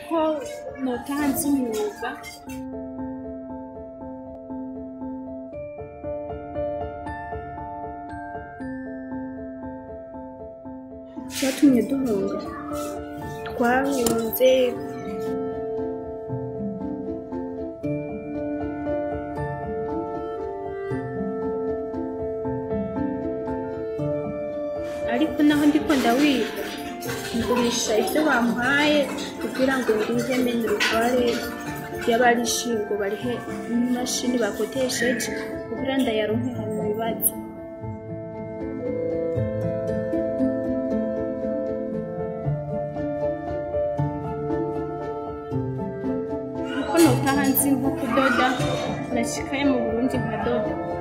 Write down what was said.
ko notaha nzi umwuga cyatumye duhunga twahunze ariko naho ndiko ndawiga ngurisha ibyo bamuhaye kugira ngo ndize menye urutware y'abarishingo barihe imashini bakotesheje kugira ndayaronke mu bibazo kuko notaha nzi nko kudoda nashikaye mu burundi nkadoda